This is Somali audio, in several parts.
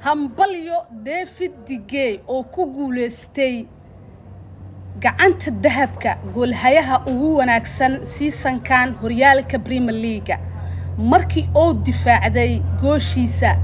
hambalyo david digey oo ku guulaystay gacanta dahabka goolhayaha ugu wanaagsan siisankan horyaalka premier leaga markii uu difaacday gooshiisa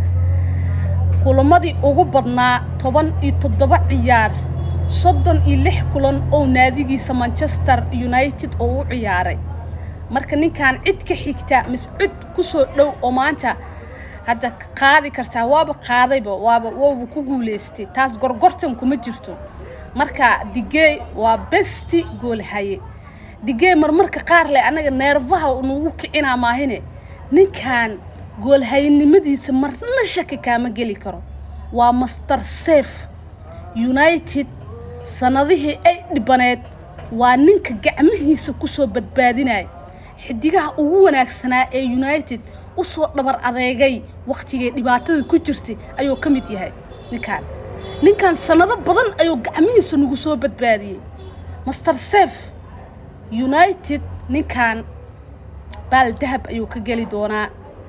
kulamadii ugu badnaa toban iyo toddoba ciyaar soddon iyo lix kulan oo naadigiisa manchester united oo u ciyaaray marka ninkan cid ka xigta mis cid ku soo dhow oo maanta hadda qaadi kartaa waaba qaadayba waaba wooba ku guulaystay taas gorgortan kuma jirto marka digey waa besti goolhaye digey marmarka qaar leh annaga neerfaha nagu kicinaa maahine ninkan goolhayenimadiisa marna shaki kaama geli karo waa master safe united sanadihii ay dhibaneed waa ninka gacmihiisa kusoo badbaadinaya xidigaha ugu wanaagsanaa ee united usoo dhabar adeegay wakhtigay dhibaatada ku jirtay ayuu ka mid yahay ninkaan ninkan sanado badan ayuu gacmihiisa nagu soo badbaadiyey master safe united ninkan baal dahab ayuu ka geli doonaa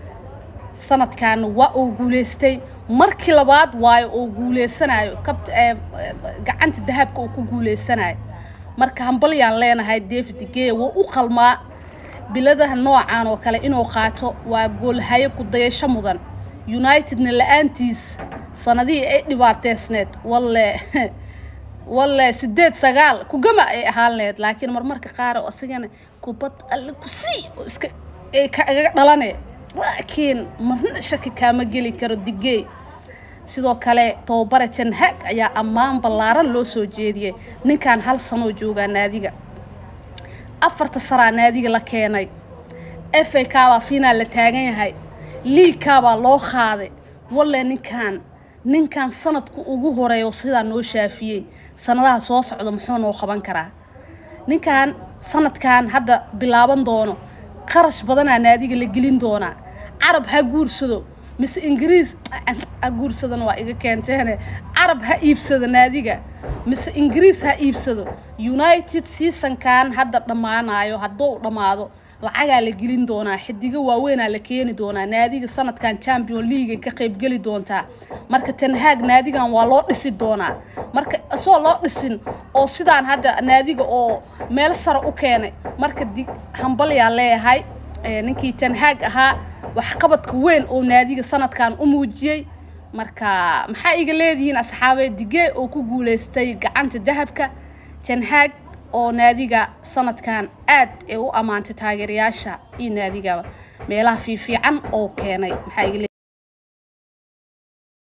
sanadkaana waa uu guulaystay markii labaad waayo uu guulaysanayo kabt gacanta dahabka uu ku guulaysanayo marka hambalyaan leenahay david gey wuu u qalmaa biladaha noocan oo kale inuu qaato waa goolhayo ku dayasho mudan unitedna la-aantiis sanadihii ay dhibaateysneed walle walle sideed sagaal kugama ay ahaan laheyd laakiin marmarka qaar oo isagana kubad alle ku sii oo iska kaga dhalane laakiin marna shaki kaama geli karo digey sidoo kale tobabare tenhag ayaa ammaan ballaaran loo soo jeediyey ninkan hal sanoo joogaa naadiga afarta saraa naadiga la keenay f a kaabaa finaal la taagan yahay liigkaabaa loo qaaday walle ninkan ninkan sanadku ugu horeeyo sidaa noo shaafiyey sanadaha soo socda muxuu noo qaban karaa ninkan sanadkan hadda bilaaban doono qarash badanaa naadiga la gelin doonaa carab ha guursado mise ingiriis ha guursadana waa iga keenteene carab ha iibsado naadiga mise ingiriis ha iibsado united seasonkan hadda dhammaanayo hadduu dhammaado lacagaa la gelin doonaa xidigo waaweynaa la keeni doonaa naadiga sanadkan champion league ka qaybgeli doontaa marka tenhaag naadigan waa loo dhisi doonaa marka isagoo loo dhisin oo sidaan hadda naadiga oo meel sare u keenay marka dig hambalyaa leeyahay ninkii tenhaag ahaa waxqabadka weyn oo naadiga sanadkan u muujiyey marka maxaa iga leedihiin asxaabee digee oo ku guulaystay gacanta dahabka tenhaag oo naadiga sanadkan aad ee u ammaantay taageerayaasha iyo naadigaba meelaha fiifiican oo keenay maxaa